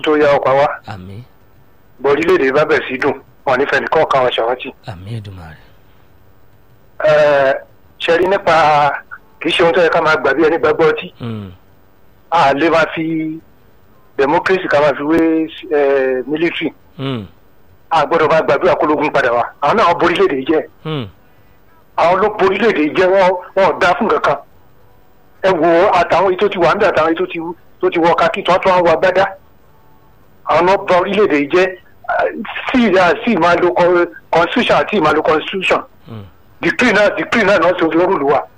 tó yá ọkọ̀ wa àmì bọ́ orílẹ̀-èdè bá bẹ̀ sí dùn wọn nífẹ̀ẹ́ nìkan kan wọn ṣàwátì. àmì Èdùmàrè ṣe rí nípa kì í ṣe ohun tó yẹ ká máa gbà bí ẹni gbàgbọ́ ọtí Mm, a lè máa fi democracy ká máa fi wé eh, military mm, a gbọ́dọ̀ máa gbàdúrà kó lógun padà wá àwọn náà borílẹ̀-èdè jẹ́ mm, àwọn ló borílẹ̀-èdè jẹ́ wọ́n wọ́n ò dá fún kankan ẹ wo àtàwọn èyí tó ti wà ń bẹ̀ àtàwọn èyí tó ti tó ti wọ kakí tó tó wà gbádá àwọn náà bá orílẹ̀-èdè jẹ́ sí ìyá sí ìmáa lo con- constitution àti ìmáa lo constitution mm. decree náà decree náà náà ṣe lórúlu wa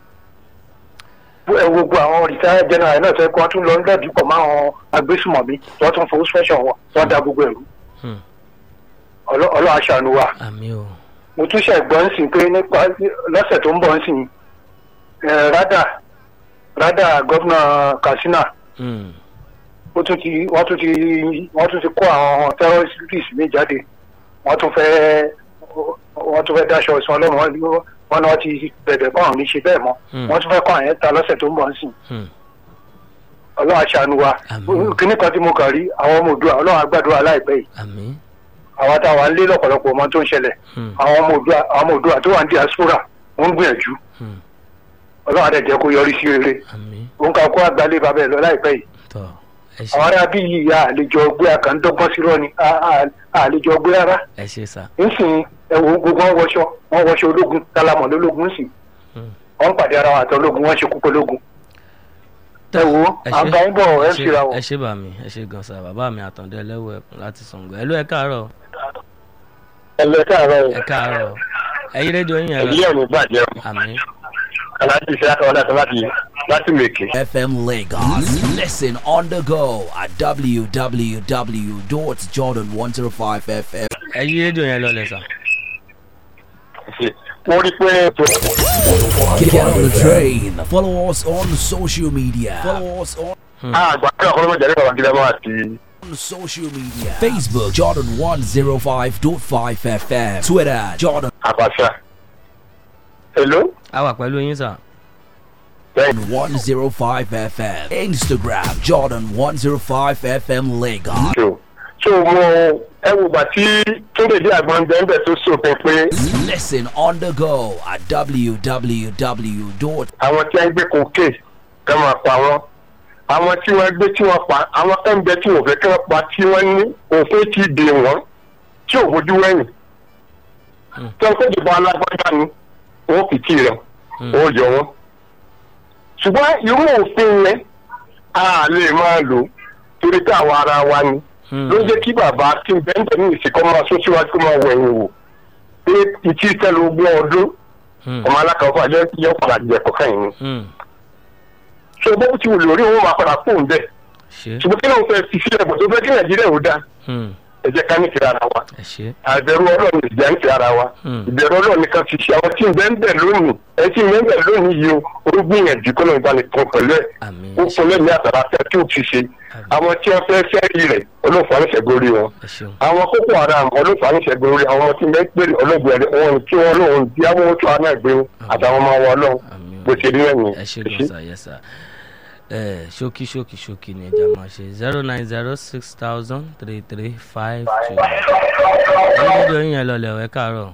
ẹ wo gbogbo àwọn retired general náà fẹ́ kí wọ́n tún lọ ń lọ́ọ̀dì pọ̀ mọ́ àwọn agbésùmọ̀mí wọ́n tún fowó special wọn wọ́n da gbogbo ẹ̀rú Hmm. Ọlọ́- ọlọ́run aṣàánú wa àmì o mo tún ṣe gbọ́ ń sìn pé nípa lọ́sẹ̀ tó ń bọ̀ ń sìn ẹ̀ rádà rádà gómìnà katsina Mm, ó tún ti wọ́n tún ti wọ́n tún ti kó àwọn terrorists mi jáde wọ́n tún fẹ́ wọ́n tún fẹ́ dáṣọ ìsìn ọlọ́run wọn wọn náà ti bẹ̀bẹ̀ báwọn ní ṣe bẹ́ẹ̀ mọ́ Hmm. wọ́n tún fẹ́ kọ́ àyẹ̀ ta lọ́sẹ̀ tó ń bọ̀ ń sìn mm. ọlọ́run aṣàánú wa Àmín. kíní kan tí mo kàn rí àwọn ọmọ òdua ọlọ́run agbàdúrà láìpẹ́ yìí àmì àwọn táwa ń lé lọ́pọ̀lọpọ̀ ọmọ tó ń ṣẹlẹ̀ Mm, àwọn ọmọ òdua àwọn ọmọ òdua tó wà ní diaspora wọ́n ń gbìyànjú mm. ọlọ́run adẹ̀jẹ́ kó yọrí sí rere àmì òun kà kó àgbálẹ̀ bàbá ẹ̀ lọ láìpẹ́ yìí tọ ẹ àwọn ṣe ará bí yìí ya àlejò ọgbẹ́ àkàndọ́gbọ́n sí rọ́ọ̀ni àlejò ọgbẹ́ rárá ẹ ṣe sà nsìn ẹ̀wọ̀n gbogbo wọn wọṣọ wọn wọṣọ ológun tálámọ̀ lólógun nsìn Mm. wọn pàdé ara wọn àti ológun wọn ṣe kú ológun ẹ wo ẹ à ń ṣe- bá yín bọ̀ ẹ ẹ ń ṣe- fira wọ̀. ẹ ṣe bà mí ẹ ṣe gan sa bàbá mi àtàndé ẹlẹ́wọ̀ ẹ̀kún láti Ṣàngó ẹ ló ẹ káàárọ̀ ẹ lọ káàárọ̀ ẹ káàárọ̀ ẹ yí rédíò yín yẹn lọ ẹ̀ ní bàjẹ́ àmì aláàjì ṣe àtọwọ́ láti láti láti mèkè. FM Lagos. Listen on the go at www.jordan105fm. ẹ yí rédíò yẹn lọ lẹ sà wọ́n rí pé Get on the train. Follow us on social media. Follow us on àgbàdo ọ̀kọ́lọ́mọ jẹ́rìí bàbá gíga bá àti social media. Facebook Jordan105.5 FM. Twitter Jordan àbàṣà. hello. a wà pẹ̀lú yín sà 105 FM. Instagram Jordan105 FM Lagos. so so mo ẹ wo gbà tí tó lè dé àgbọn bẹ́ẹ̀ bẹ́ẹ̀ tó sòpin pé Listen on the go at www. àwọn tí wọ́n gbé kókè kẹ́ máa pa wọ́n àwọn tí wọ́n gbé tí wọ́n pa àwọn kan bẹ tí wọ́n fẹ́ kí wọ́n pa tí wọ́n ní òfin ti dè wọ́n tí ò bójú wẹ̀yìn tí wọ́n kéde bọ́ alágbádá ni wọ́n fi tì rẹ̀ wọ́n yọ wọ́n ṣùgbọ́n irú òfin yẹn a lè máa lò torí pé àwa ara wa ni ló jẹ́ kí bàbá tí ń bẹ́ẹ̀ ní ìsìnkọ́ máa sún síwájú kó máa wẹ̀yìn wò pé ìtì tẹ́lu ogún ọdún ọmọ alákàwọ́ àjọ yọ padà jẹ̀kọ̀ kẹ́yìn ni so bó ti wù lórí òun máa padà fóun bẹ́ẹ̀ ṣe ṣùgbọ́n kí lóun fẹ́ fi sílẹ̀ bọ̀ tó fẹ́ kí nàìjíríà ò dáa Hmm. ẹ jẹ́ ká ní ti ara wa ẹ ṣe àbẹ̀rù ọlọ́run ìjà ń ti ara wa Hmm. ìbẹ̀rù ọlọ́run nìkan fi ṣe àwọn tí ń bẹ́ẹ̀ ń bẹ̀ lónìí ẹ tí ń bẹ́ẹ̀ ń bẹ̀ lónìí yìí o ó gbìyànjú kó lóun bá lè tán pẹ̀lú ẹ̀ àmì ó ẹ fún ṣe lẹ́mìí àtàrà fẹ́ tí ò ti ṣe àwọn tí wọ́n fẹ́ fẹ́ẹ́rì rẹ̀ olóòfà ní ṣẹ̀gbórí wọn ẹ ṣeun àwọn kókó haram olóòfà ní ṣẹ̀gbórí àwọn ọmọ tí ń bẹ́ẹ̀ pèrè olóògbé rẹ̀ wọn kí wọ́n lóun bí àwọn tó àná gbé àtàwọn ọmọ wọn lọ́wọ́ àmì bó ṣe rí ẹ̀yìn ẹ ṣe gan sa yẹ sa ẹ ṣókí ṣókí ṣókí ni ẹja máa ṣe zero nine zero six thousand three three five two ẹ yí rédíò yín yẹn lọlẹ ẹ káàárọ̀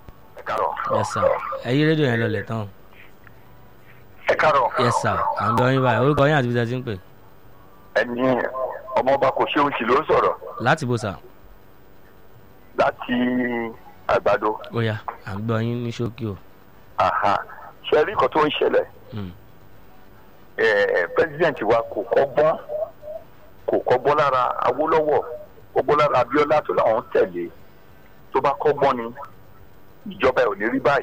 yẹ sà ẹ yí rédíò yẹn lọlẹ tán ẹ kárọ̀ yẹ sà à ń bẹ ọyìn báyìí orúkọ yín àti bíi ṣe ń pè ẹni ọmọọba kò ṣe òṣì ló ń sọ̀rọ̀ láti bó sà láti àgbàdo ó yá à ń gbọ́ yín ní ṣókí o ṣe rí nǹkan tó ń ṣẹlẹ̀ Hmm. pẹ́sidẹ̀ntì wa kò kọ́gbọ́n kò kọ́gbọ́n lára awólọ́wọ̀ kọ́gbọ́n lára abíọ́lá tó láwọn tẹ̀lé tó bá kọ́gbọ́n ni ìjọba ẹ̀ ò ní rí báyìí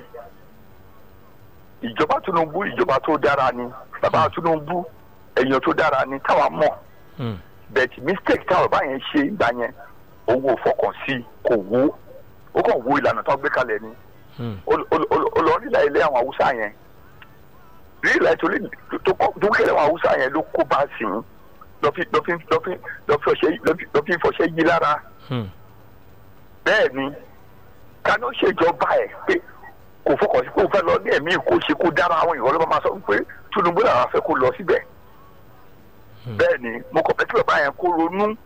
ìjọba tinubu ìjọba tó dára ni bàbá tinubu èèyàn tó dára ni táwa mọ̀ Hmm. but mistake táwọn bá yẹn ṣe ìgbà yẹn owó fọkàn sí kò wó ó kàn wo ìlànà tó gbé kalẹ̀ ni Hmm. olórílẹ̀ ilé àwọn haúsá yẹn rílẹ̀ tó lè tó kọ́ dúkìá àwọn haúsá yẹn ló kó bá sí i lọ́fi lọ́fi lọ́fi lọ́fi ọṣẹ lọ́fi- lọ́fi fọṣẹ yí lára Hmm. bẹ́ẹ̀ ni kánú ṣèjọba ẹ̀ pé kò fọkàn sí kó fẹ́ lọ ní ẹ̀mí kó ṣe kó dára àwọn ìwọ ló máa sọ pé Tinubu làwọn fẹ́ kó lọ síbẹ̀ bẹ́ẹ̀ ni mo kàn fẹ́ kí bàbá yẹn kó ronú